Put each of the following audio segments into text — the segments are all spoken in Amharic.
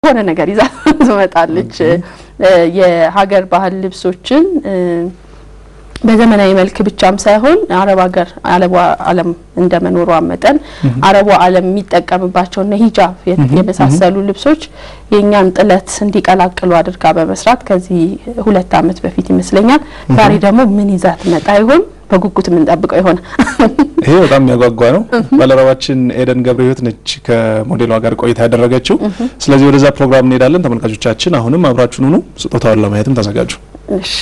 የሆነ ነገር ይዛ ትመጣለች። የሀገር ባህል ልብሶችን በዘመናዊ መልክ ብቻም ሳይሆን አረብ ሀገር አረቡ ዓለም እንደ መኖሯ መጠን አረቡ ዓለም የሚጠቀምባቸው እነ ሂጃብ የመሳሰሉ ልብሶች የእኛን ጥለት እንዲቀላቅሉ አድርጋ በመስራት ከዚህ ሁለት ዓመት በፊት ይመስለኛል። ዛሬ ደግሞ ምን ይዛ ትመጣ ይሆን? በጉጉት የምንጠብቀው ይሆን። ይሄ በጣም የሚያጓጓ ነው። ባልደረባችን ኤደን ገብረ ሕይወት ነች ከሞዴሏ ጋር ቆይታ ያደረገችው። ስለዚህ ወደዛ ፕሮግራም እንሄዳለን። ተመልካቾቻችን አሁንም አብራችሁን ሁኑ። ስጦታውን ለማየትም ተዘጋጁ። እሺ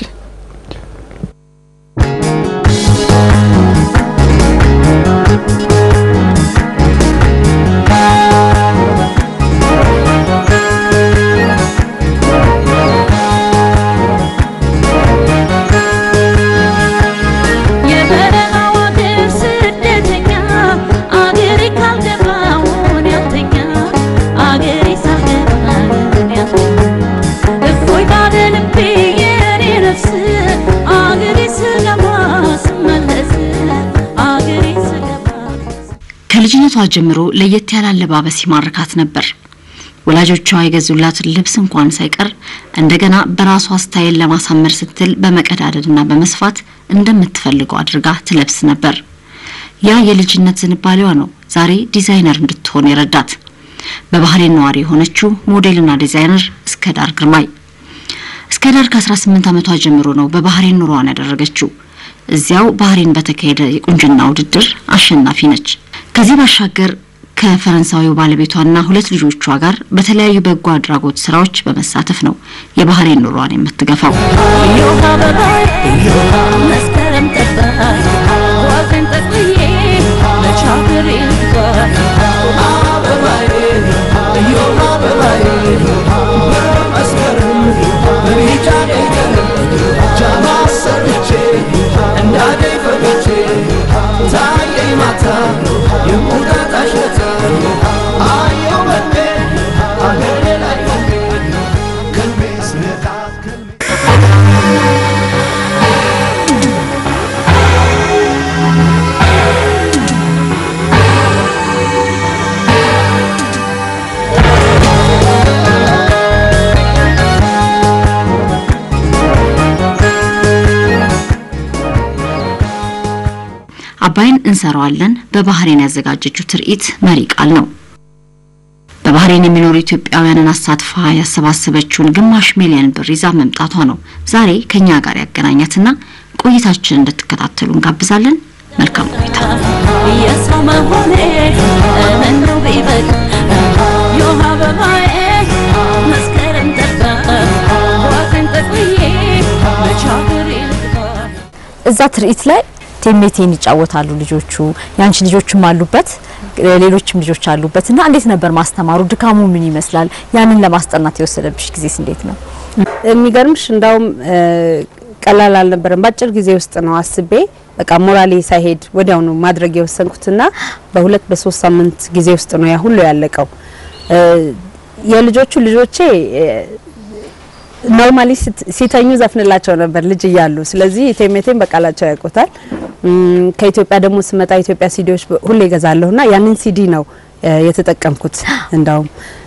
ከልጅነቷ ጀምሮ ለየት ያለ አለባበስ ይማርካት ነበር። ወላጆቿ የገዙላትን ልብስ እንኳን ሳይቀር እንደገና በራሷ ስታይል ለማሳመር ስትል በመቀዳደድና በመስፋት እንደምትፈልገው አድርጋ ትለብስ ነበር። ያ የልጅነት ዝንባሌዋ ነው ዛሬ ዲዛይነር እንድትሆን የረዳት። በባህሬን ነዋሪ የሆነችው ሞዴልና ዲዛይነር እስከዳር ግርማይ እስከዳር ከ18 ዓመቷ ጀምሮ ነው በባህሬን ኑሯን ያደረገችው። እዚያው ባህሬን በተካሄደ የቁንጅና ውድድር አሸናፊ ነች። ከዚህ ባሻገር ከፈረንሳዊው ባለቤቷና ሁለት ልጆቿ ጋር በተለያዩ በጎ አድራጎት ስራዎች በመሳተፍ ነው የባህሬን ኑሯን የምትገፋው። አባይን እንሰራዋለን በባህሬን ያዘጋጀችው ትርኢት መሪ ቃል ነው። በባህሬን የሚኖሩ ኢትዮጵያውያንን አሳትፋ ያሰባሰበችውን ግማሽ ሚሊዮን ብር ይዛ መምጣቷ ነው ዛሬ ከኛ ጋር ያገናኛትና ቆይታችን እንድትከታተሉ እንጋብዛለን። መልካም ቆይታ። የሰው መሆኔ ምነው ቢበቅ ዮሃ በማዬ መስከረም ጠባ ዋቅን ጠቅዬ መቻገር እዛ ትርኢት ላይ ቴሜቴን ይጫወታሉ ልጆቹ። ያንቺ ልጆችም አሉበት፣ ሌሎችም ልጆች አሉበት እና እንዴት ነበር ማስተማሩ? ድካሙ ምን ይመስላል? ያንን ለማስጠናት የወሰደብሽ ጊዜስ እንዴት ነው? የሚገርምሽ እንዳውም ቀላል አልነበረም። በአጭር ጊዜ ውስጥ ነው አስቤ በቃ ሞራሌ ሳይሄድ ወዲያው ነው ማድረግ የወሰንኩትና በሁለት በሶስት ሳምንት ጊዜ ውስጥ ነው ያ ሁሉ ያለቀው። የልጆቹ ልጆቼ ኖርማሊ ሲተኙ ዘፍንላቸው ነበር ልጅ እያሉ። ስለዚህ ቴሜቴን በቃላቸው ያውቁታል። ከኢትዮጵያ ደግሞ ስመጣ ኢትዮጵያ ሲዲዎች ሁሌ ገዛለሁና ያንን ሲዲ ነው የተጠቀምኩት እንዳውም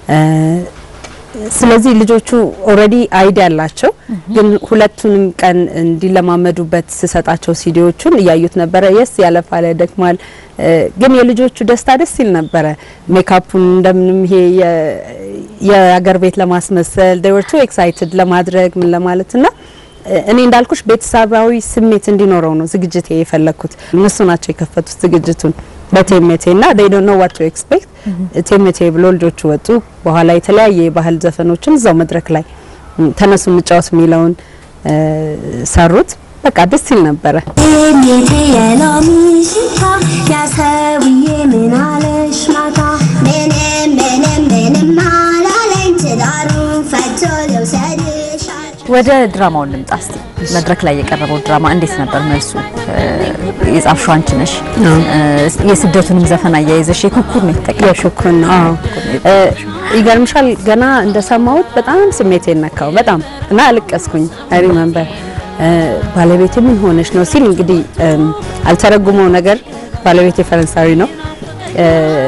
ስለዚህ ልጆቹ ኦልሬዲ አይዲ ያላቸው ግን ሁለቱንም ቀን እንዲለማመዱበት ስሰጣቸው ሲዲዎቹን እያዩት ነበረ። የስ ያለፋለ ደክማል፣ ግን የልጆቹ ደስታ ደስ ይል ነበረ። ሜካፑን እንደምንም ይሄ የአገር ቤት ለማስመሰል they were too excited ለማድረግ ምን ለማለት እና እኔ እንዳልኩሽ ቤተሰባዊ ስሜት እንዲኖረው ነው ዝግጅት የፈለኩት። እነሱ ናቸው የከፈቱት ዝግጅቱን በቴሜቴ እና they don't know what to expect ቴሜቴ ብሎ ልጆቹ ወጡ። በኋላ የተለያየ የባህል ዘፈኖችን እዛው መድረክ ላይ ተነሱ እንጫወት የሚለውን ሰሩት። በቃ ደስ ይል ነበረ። ቴሜቴ የሎሚ ሽታ ያሰውዬ ምን አለሽ ማታ ምንም ምንም ምንም አላለኝ ትዳሩን ፈቶ ልውሰድሽ ወደ ድራማው እንምጣ እስቲ። መድረክ ላይ የቀረበው ድራማ እንዴት ነበር መልሱ? የጻፍሽው አንቺ ነሽ። የስደቱንም ዘፈን አያይዘሽ የኩኩር ነው የተጠቀምሽው። የሹኩን ነው። አዎ ይገርምሻል፣ ገና እንደሰማሁት በጣም ስሜቴ ነካው በጣም እና አልቀስኩኝ። አይ ሪመምበር ባለቤቴ ምን ሆነሽ ነው ሲል እንግዲህ አልተረጉመው ነገር ባለቤቴ ፈረንሳዊ ነው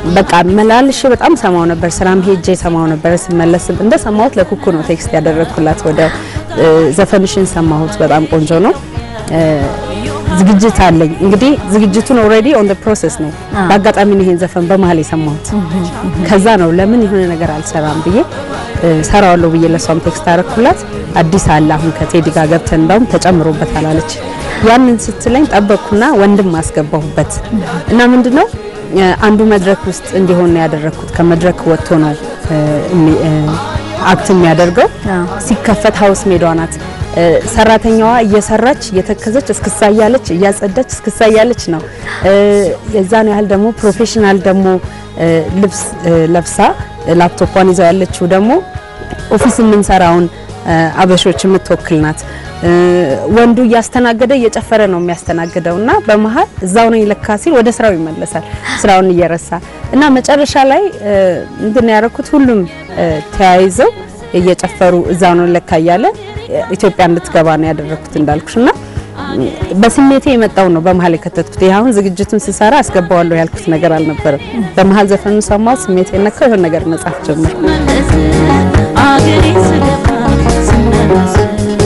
በቃ መላልሽ በጣም ሰማው ነበር። ስራም ሄጄ ሰማው ነበር። ስመለስ እንደ ሰማሁት ለኩኩ ነው ቴክስት ያደረግኩላት። ወደ እ፣ ዘፈንሽን ሰማሁት፣ በጣም ቆንጆ ነው። እ፣ ዝግጅት አለኝ እንግዲህ ዝግጅቱን ኦልሬዲ ኦን ዘ ፕሮሰስ ነው። በአጋጣሚ ነው ይሄን ዘፈን በመሀል የሰማሁት። ከዛ ነው ለምን የሆነ ነገር አልሰራም ብዬ እ፣ ሰራዋለሁ ብዬ ለሷም ቴክስት አረኩላት። አዲስ አለ አሁን ከቴዲ ጋር ገብተን እንዳውም ተጨምሮበታል አለች። ያንን ስትለኝ ጠበቅኩና ወንድም አስገባሁበት እና ምንድነው እ፣ አንዱ መድረክ ውስጥ እንዲሆን ነው ያደረኩት። ከመድረክ ወጥቶ ነው እ፣ እሚ- እ፣ አክት የሚያደርገው። ሲከፈት ሀውስ ሜዳዋ ናት። እ፣ ሰራተኛዋ እየሰራች እየተከዘች እስክሳ እያለች እያጸዳች እስክሳ እያለች ነው። እ፣ የዛን ያህል ደግሞ ፕሮፌሽናል ደግሞ እ፣ ልብስ እ፣ ለብሳ ላፕቶፏን ይዘው ያለችው ደግሞ ኦፊስ የምንሰራውን እ፣ አበሾች የምትወክል ናት። እ፣ ወንዱ እያስተናገደ እየጨፈረ ነው የሚያስተናግደው እና በመሀል እዛው ነው ይለካ ሲል ወደ ስራው ይመለሳል ስራውን እየረሳ እና መጨረሻ ላይ እ፣ ምንድን ነው ያደረኩት ሁሉም እ፣ ተያይዘው እየጨፈሩ እዛው ነው ለካ እያለ እ፣ ኢትዮጵያ እንድትገባ ነው ያደረኩት እንዳልኩሽ እና እ፣ በስሜቴ የመጣው ነው በመሀል የከተትኩት። ይህ አሁን ዝግጅቱን ስሰራ አስገባዋለሁ ያልኩት ነገር አልነበረም። በመሀል ዘፈኑ ሰማሁ፣ ስሜቴ ነካው፣ የሆነ ነገር መጻፍ ጀመርኩ። ስመለስ አገሬ ስገባ ስመለስ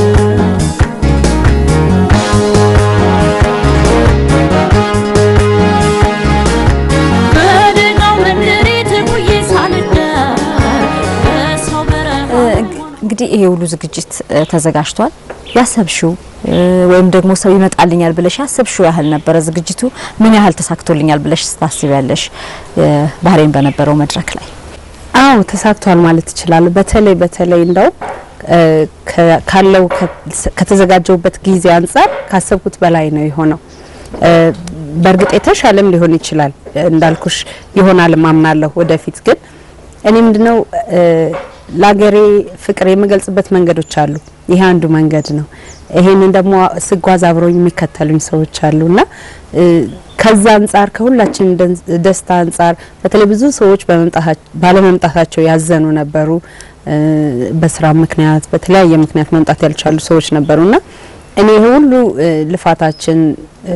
በደጋው መንደሬ ተጉዬ ሳልዳር በሰው በረሃ እንግዲህ ይሄ ሁሉ ዝግጅት እ፣ ተዘጋጅቷል። ያሰብሽው እ፣ ወይም ደግሞ ሰው ይመጣልኛል ብለሽ ያሰብሽው ያህል ነበረ ዝግጅቱ? ምን ያህል ተሳክቶልኛል ብለሽ ታስቢያለሽ? እ፣ ባህሬን በነበረው መድረክ ላይ አዎ ተሳክቷል ማለት ይችላል። በተለይ በተለይ እንደው እ፣ ከ- ካለው ከ- ከተዘጋጀውበት ጊዜ አንጻር ካሰብኩት በላይ ነው የሆነው። እ፣ በእርግጥ የተሻለም ሊሆን ይችላል እንዳልኩሽ ይሆናል ማምናለሁ። ወደፊት ግን እኔ ምንድነው እ፣ ለሀገሬ ፍቅር የምገልጽበት መንገዶች አሉ። ይሄ አንዱ መንገድ ነው። ይሄንን ደግሞ ስጓዝ አብረውኝ የሚከተሉኝ ሰዎች አሉና እ፣ ከዛ አንጻር ከሁላችን ደን- ደስታ አንጻር በተለይ ብዙ ሰዎች በመምጣታቸው ባለመምጣታቸው ያዘኑ ነበሩ። እ፣ በስራ ምክንያት በተለያየ ምክንያት መምጣት ያልቻሉ ሰዎች ነበሩና እኔ ይሄ ሁሉ እ፣ ልፋታችን እ፣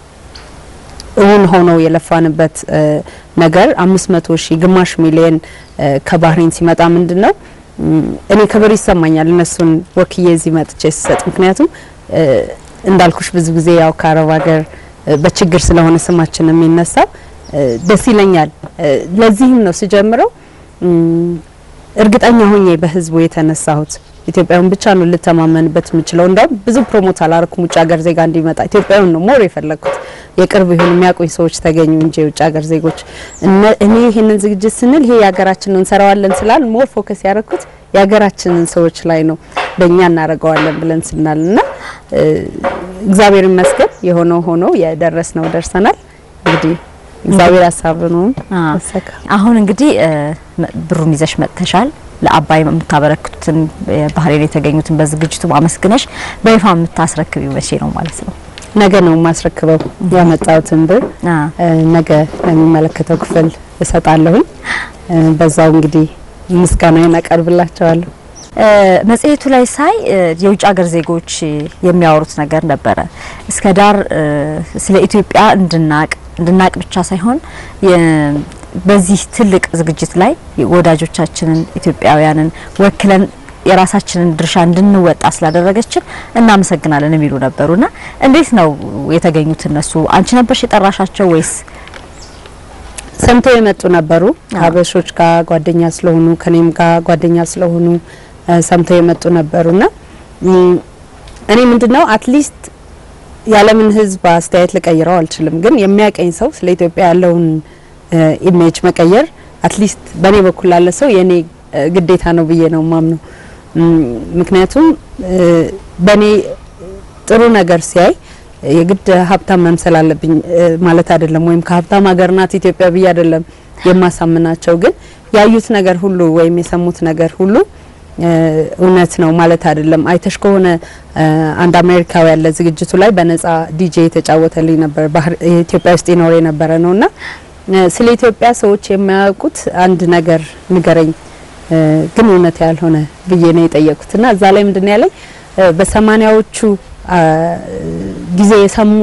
እውን ሆኖ የለፋንበት እ፣ ነገር አምስት መቶ ሺህ ግማሽ ሚሊየን እ፣ ከባህሬን ሲመጣ ምንድን ነው እም፣ እኔ ክብር ይሰማኛል እነሱን ወክዬ እዚህ መጥቼ ስሰጥ። ምክንያቱም እ፣ እንዳልኩሽ ብዙ ጊዜ ያው ከአረብ ሀገር እ፣ በችግር ስለሆነ ስማችን የሚነሳው እ፣ ደስ ይለኛል። እ፣ ለዚህም ነው ስጀምረው እም፣ እርግጠኛ ሆኜ በህዝቡ የተነሳሁት ኢትዮጵያውን ብቻ ነው ልተማመንበት የምችለው። እንዳውም ብዙ ፕሮሞት አላረኩም ውጭ ሀገር ዜጋ እንዲመጣ ኢትዮጵያውን ነው ሞር የፈለግኩት። የቅርብ ይሁን የሚያውቁኝ ሰዎች ተገኙ እንጂ የውጭ ሀገር ዜጎች እነ- እኔ ይህንን ዝግጅት ስንል ይሄ የሀገራችንን እንሰራዋለን ስላል ሞር ፎከስ ያደረኩት የሀገራችንን ሰዎች ላይ ነው በእኛ እናደርገዋለን ብለን ስናል እና እ፣ እግዚአብሔር ይመስገን የሆነው ሆኖ የደረስነው ደርሰናል። እንግዲህ እግዚአብሔር ሀሳብ ነው አ፣ መሰካ አሁን እንግዲህ እ፣ መ- ብሩን ይዘሽ መጥተሻል። ለአባይ የምታበረክቱትን ባህሬን የተገኙትን በዝግጅቱ አመስግነሽ በይፋ የምታስረክቢው መቼ ነው ማለት ነው? ነገ ነው የማስረክበው ያመጣሁትን ብር አ፣ እ፣ ነገ ለሚመለከተው ክፍል እሰጣለሁኝ። እ፣ በዛው እንግዲህ ምስጋናዬን አቀርብላቸዋለሁ። እ፣ መጽሔቱ ላይ ሳይ እ፣ የውጭ ሀገር ዜጎች የሚያወሩት ነገር ነበረ። እስከ ዳር እ፣ ስለ ኢትዮጵያ እንድናቅ እንድናቅ ብቻ ሳይሆን የ- በዚህ ትልቅ ዝግጅት ላይ ወዳጆቻችንን ኢትዮጵያውያንን ወክለን የራሳችንን ድርሻ እንድንወጣ ስላደረገችን እናመሰግናለን የሚሉ ነበሩና እንዴት ነው የተገኙት እነሱ? አንቺ ነበርሽ የጠራሻቸው ወይስ? ሰምተው የመጡ ነበሩ። አዎ። ከሀበሾች ጋር ጓደኛ ስለሆኑ ከኔም ጋር ጓደኛ ስለሆኑ እ፣ ሰምተው የመጡ ነበሩና እም፣ እኔ ምንድነው አትሊስት የዓለምን ሕዝብ አስተያየት ልቀይረው አልችልም፣ ግን የሚያቀኝ ሰው ስለ ኢትዮጵያ ያለውን ኢሜጅ መቀየር አትሊስት በእኔ በኩል ላለ ሰው የእኔ እ፣ ግዴታ ነው ብዬ ነው ማምነው። እም፣ ምክንያቱም እ፣ በእኔ ጥሩ ነገር ሲያይ የግድ ሀብታም መምሰል አለብኝ እ፣ ማለት አይደለም። ወይም ከሀብታም ሀገር ናት ኢትዮጵያ ብዬ አይደለም የማሳምናቸው። ግን ያዩት ነገር ሁሉ ወይም የሰሙት ነገር ሁሉ እ፣ እውነት ነው ማለት አይደለም። አይተሽ ከሆነ እ፣ አንድ አሜሪካዊ ያለ ዝግጅቱ ላይ በነጻ ዲጄ የተጫወተልኝ ነበር። ባህር ኢትዮጵያ ውስጥ ይኖር የነበረ ነውና እ፣ ስለ ኢትዮጵያ ሰዎች የማያውቁት አንድ ነገር ንገረኝ እ፣ ግን እውነት ያልሆነ ብዬ ነው የጠየቁትና እዛ ላይ ምንድን ነው ያለኝ እ፣ በሰማኒያዎቹ አ፣ ጊዜ የሰሙት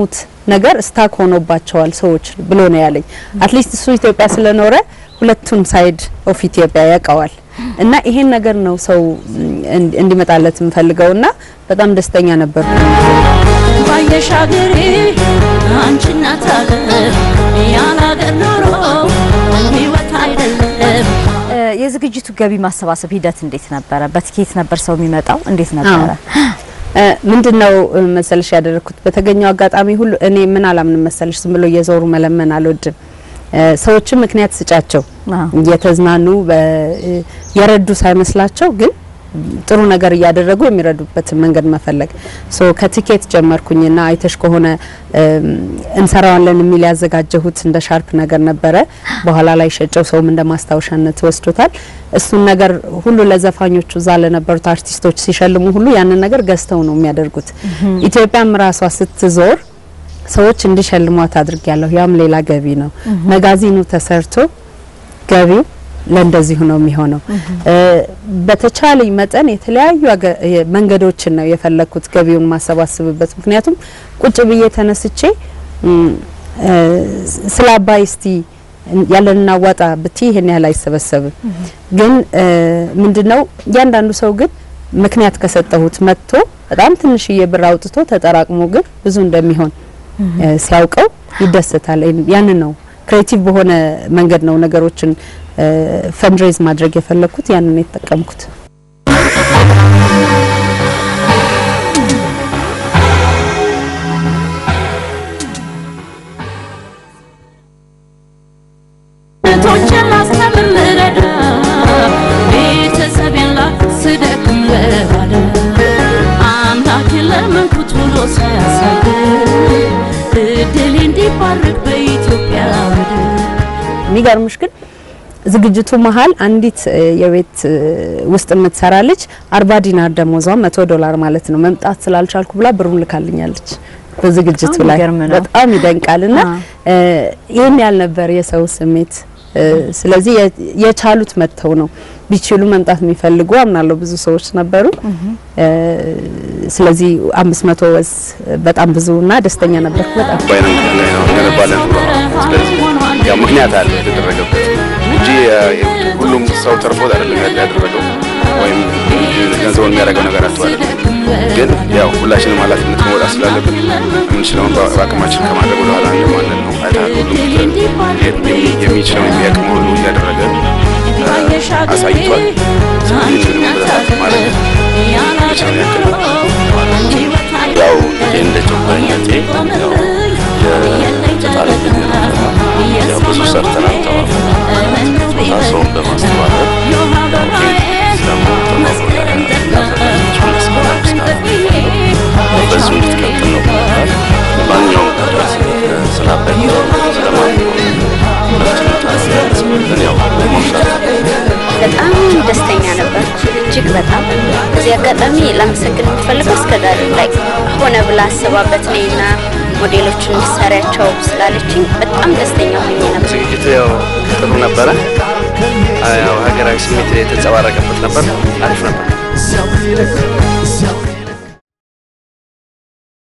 ነገር ስታክ ሆኖባቸዋል ሰዎች ብሎ ነው ያለኝ። አትሊስት እሱ ኢትዮጵያ ስለኖረ ሁለቱን ሳይድ ኦፍ ኢትዮጵያ ያውቀዋል እና ይሄን ነገር ነው ሰው እንዲ- እንዲመጣለት የምፈልገው እና በጣም ደስተኛ ነበርኩ። ባየሽ አገሬ አንቺ እናት አለም ያለ አገር ኖሮ ህይወት አይደለም እ፣ የዝግጅቱ ገቢ ማሰባሰብ ሂደት እንዴት ነበረ? በትኬት ነበር ሰው የሚመጣው? እንዴት ነበረ? እ፣ ምንድነው እ፣ መሰልሽ ያደረኩት በተገኘው አጋጣሚ ሁሉ እኔ ምን አላምንም መሰልሽ ዝም ብሎ እየዞሩ መለመን አልወድም። እ፣ ሰዎችም ምክንያት ስጫቸው አዎ። እየተዝናኑ በ- እ፣ የረዱ ሳይመስላቸው ግን ጥሩ ነገር እያደረጉ የሚረዱበትን መንገድ መፈለግ ሶ ከቲኬት ጀመርኩኝና አይተሽ ከሆነ እም፣ እንሰራዋለን የሚል ያዘጋጀሁት እንደ ሻርፕ ነገር ነበረ። በኋላ ላይ ሸጨው ሰውም እንደ ማስታወሻነት ወስዶታል። እሱን ነገር ሁሉ ለዘፋኞቹ እዛ ለነበሩት አርቲስቶች ሲሸልሙ ሁሉ ያንን ነገር ገዝተው ነው የሚያደርጉት። ኢትዮጵያም ራሷ ስትዞር ሰዎች እንዲሸልሟት አድርጊያለሁ። ያም ሌላ ገቢ ነው። መጋዚኑ ተሰርቶ ገቢው ለእንደዚሁ ነው የሚሆነው። እ፣ በተቻለኝ መጠን የተለያዩ አገ- የ- መንገዶችን ነው የፈለግኩት ገቢውን ማሰባስብበት። ምክንያቱም ቁጭ ብዬ ተነስቼ እም፣ እ፣ ስለ አባይ እስቲ ያለንን አዋጣ ብቲ ይሄን ያህል አይሰበሰብም። ግን እ፣ ምንድነው እያንዳንዱ ሰው ግን ምክንያት ከሰጠሁት መጥቶ በጣም ትንሽዬ ብር አውጥቶ ተጠራቅሞ ግን ብዙ እንደሚሆን እ፣ ሲያውቀው ይደሰታል። ያንን ነው ክሬቲቭ በሆነ መንገድ ነው ነገሮችን ፈንድሬዝ ማድረግ የፈለግኩት ያንን ነው የተጠቀምኩት። እህቶችን ላስተምር ልረዳ ቤተሰቤን ላስደክም ልባዳ አምላኬን ለመንኩት ብሎ ሳያሳይ እድሌ እንዲባረክ በኢትዮጵያ ምድር የሚገርምሽ ግን ዝግጅቱ መሀል አንዲት እ፣ የቤት እ፣ ውስጥ የምትሰራ ልጅ አርባ ዲናር ደሞዟን መቶ ዶላር ማለት ነው መምጣት ስላልቻልኩ ብላ ብሩን ልካልኛለች በዝግጅቱ በጣም ላይ የሚገርም ነው። በጣም ይደንቃል። እና አዎ። እ፣ ይህን ያህል ነበር የሰው ስሜት። እ፣ ስለዚህ የ- የቻሉት መጥተው ነው ቢችሉ መምጣት የሚፈልጉ አምናለሁ ብዙ ሰዎች ነበሩ። እ፣ ስለዚህ አምስት መቶ ወዝ በጣም ብዙ እና ደስተኛ ነበርኩ በጣም ባይነን እንገነባለን ብሎ ስለዚህ ያው ምክንያት አለ የተደረገበት እንጂ እ፣ ሁሉም ሰው ተርፎት አይደለም ያደረገው ወይም ገንዘቡን የሚያደርገው ነገር አጥቶ አይደለም። ግን ያው ሁላችንም ኃላፊነት መውጣት ስላለብን የምንችለውን በ- በአቅማችን ከማድረግ ወደ ኋላ እንደማንል ነው። አይተሃል፣ ሁሉም የሚ- የሚችለውን የሚያቅም ሁሉ እያደረገ እ፣ አሳይቷል። ስለዚህ ምንም ብለታት ማለት የሚችለውን ያክል ያው ልጄ እንደ ጨቋኝነቴ ያው የፈጣሪ ልጅ ነው። ያው ብዙ ሰርተናል ተባብረን ስጦታ ሰውን በማስተባበር ደግሞ ተባብሮ ያፈላቸው መስመር በዚሁ እንድትቀጥል ነው ብለናል። ማንኛውም ጉዳት ስላበኝ ስለማንኛውም ያው ሞሻል በጣም ደስተኛ ነበርኩ። እጅግ በጣም በዚህ አጋጣሚ ላመሰግን የምፈልገው እስከ ዛሬ ላይ ሆነ ብላ አስባበት ነኝና ሞዴሎችን እንድትሰሪያቸው ስላለችኝ በጣም ደስተኛ ሆኜ ነበር። ዝግጅቱ ያው ጥሩ ነበረ። ያው ሀገራዊ ስሜት የተንጸባረቀበት ነበር። አሪፍ ነበር።